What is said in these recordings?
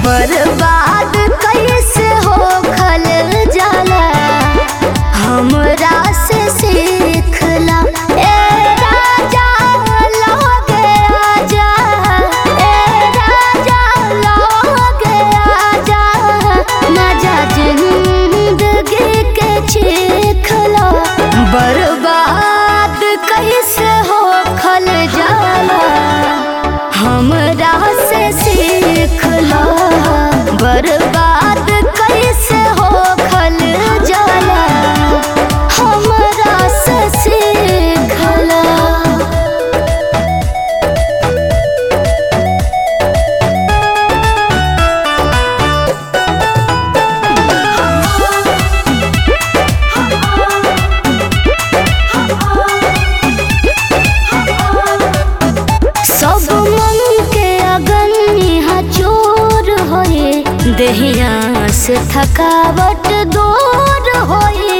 बर्बाद कैसे हो खल जाला हमरा से सीखला ए राजा लगे आजा ए राजा लगे आजा ना जा जिंदगी के चीखला बर्बाद कैसे हो खल जाला हमरा से सीखला बर्बाद कैसे हो खल जाला हमरा से सीखला सब मन के अगन यहाँ चोर होए देहिया से थकावट दूर होए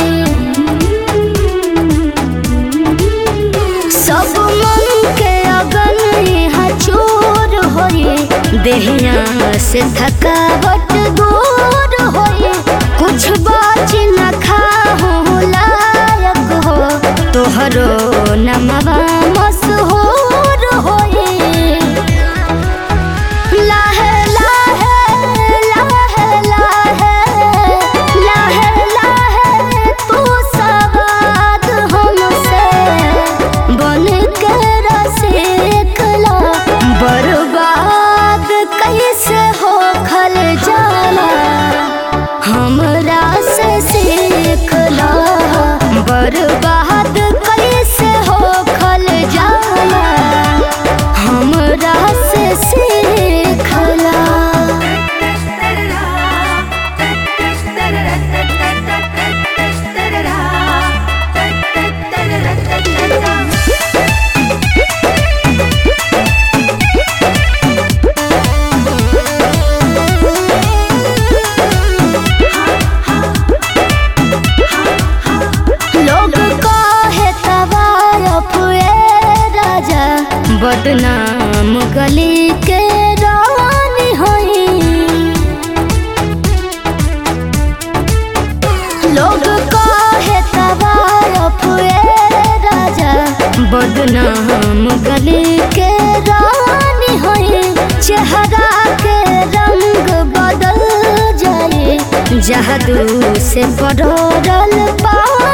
सब मन के अगन यहाँ चोर होए देहिया से थकावट दूर होए कुछ बाच न खाहो लायक हो तोहरो नमवा मशहूर होए लाहे लाहे लाहे लाहे लाहे लाहे तू सवाद हमसे बन के रसिकला बर्बाद कैसे हो खल जाला हमरा से सीखला बर्बाद कैसे हो खल जाला हमरा से सीखला लोग कहे तवारफ ए राजा बदनाम गली के रानी होई लोग कहे तवारफ ए राजा बदनाम गली के रानी होई चेहरा के रंग बदल जाए जादू से पड़ल पा